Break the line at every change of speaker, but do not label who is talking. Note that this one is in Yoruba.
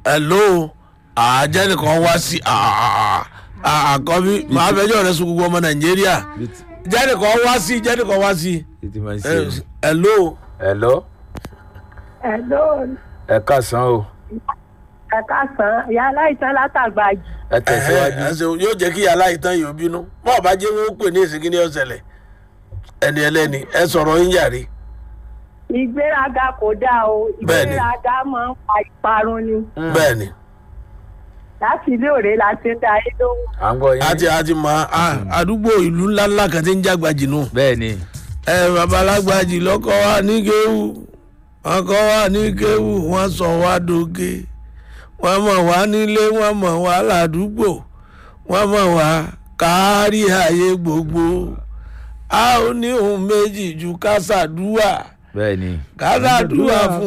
hello àjẹnìkan wá sí àkọ́bí màá fẹjọ́ rẹ sùn gbogbo ọmọ nàìjíríà jẹ́nìkan wá sí jẹ́nìkan wá sí
títí máa ń ṣe o.
hello
hello
Hello,
ẹ káàsán o
ẹ káàsán, ìyá aláìsàn látàgbà jù.
ẹ tẹ̀síwájú.
ẹ ṣe yóò jẹ́ kí aláìtàn yóò bínú bọ́ọ̀ bá jẹ́ wọn ó pè ní ìsìnkí ní ọ̀sẹ̀lẹ̀ ẹni ẹlẹ́ni ẹ sọ̀rọ̀ yín yàrí
Ìgbéraga kò dáa o,
Bẹ́ẹ̀ni.
ìgbéraga máa ń fa ìparun ni.
bẹ́ẹ̀ ni
Láti ilé òré la ti ń da ayé lóhùn.
à ń gbọ́ yín.
àti àti mọ à- àdúgbò ìlú ńláńlá kan tí ń jágbajì nù.
bẹ́ẹ̀ ni
ẹ babalágbàjì lọkọ wa ní kéwù wọn kọ wa ní kéwù wọn sọ wá dóge wọn mọ wá nílé wọn mọ wá ládùúgbò wọn mọ wá kárí ayé gbogbo a ò ní ohun méjì ju kásádùá
bẹ́ẹ̀ ni.
kásádùá fún